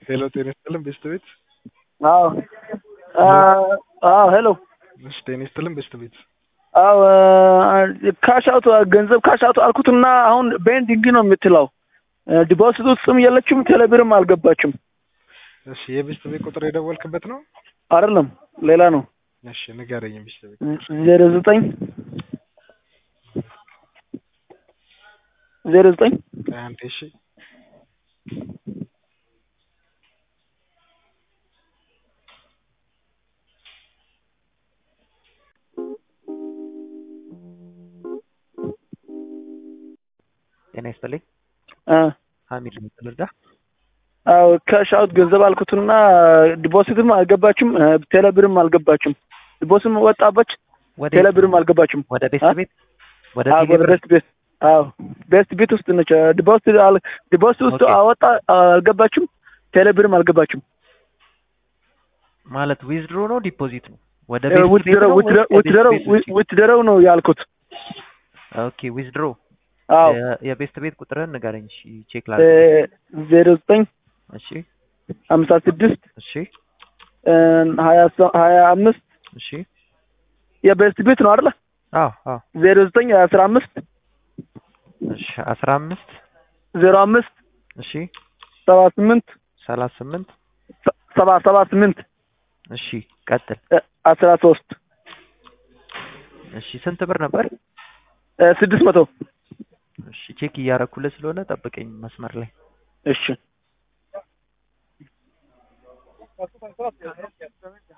ሄሎ ጤና ይስጥልን ቤስት ቤት አዎ አዎ ሄሎ እሺ ጤና ይስጥልን ቤስት ቤት አዎ ካሽ አውት ገንዘብ ካሽ አውት አልኩትና አሁን ቤንዲንግ ነው የምትለው ዲፖዚት ውስጥም የለችም ቴሌብርም አልገባችም እሺ የቤስት ቤት ቁጥር የደወልክበት ነው አይደለም ሌላ ነው እሺ ንገረኝ ቤስት ቤት ዜሮ ዘጠኝ ዜሮ ዘጠኝ አንዴ እሺ ጤና ይስጥልኝ አ ሀሚድ ነኝ ልርዳ አዎ ካሽ አውት ገንዘብ አልኩትና ዲፖዚትም አልገባችም ቴሌብርም አልገባችም ዲፖዚትም ወጣበች ወደ ቴሌብርም አልገባችም ወደ ቤስት አ? ቤት ወደ አዎ ወደ ቴሌብር ቤስት ቤት አዎ ቤስት ቤት ውስጥ ነች ዲፖዚት አል- ዲፖዚት ውስጥ ኦኬ። አወጣ አልገባችም ቴሌብርም አልገባችም ማለት ዊዝድሮ ነው ዲፖዚት ነው ወደ ቤስት ቤት ውትድረው ነው ወይስ ከቤስት ውትድረው ቤት ውጪ? ውትድረው ነው ያልኩት ኦኬ ዊዝድሮ አዎ የ- የቤስት ቤት ቁጥርህን ንገረኝ እሺ ቼክ እ ላድርግ ዜሮ ዘጠኝ እሺ ሀምሳ ስድስት እሺ እ ሀያ ሰ- ሀያ አምስት እሺ የቤስት ቤት ነው አይደለ አዎ አዎ ዜሮ ዘጠኝ አስራ አምስት እሺ አስራ አምስት ዜሮ አምስት እሺ ሰባ ስምንት ሰላሳ ስምንት ሰ- ሰባ ሰባ ስምንት እሺ ቀጥል እ አስራ ሶስት እሺ ስንት ብር ነበር እ ስድስት መቶ እሺ ቼክ እያረኩልህ ስለሆነ ጠብቀኝ መስመር ላይ እሺ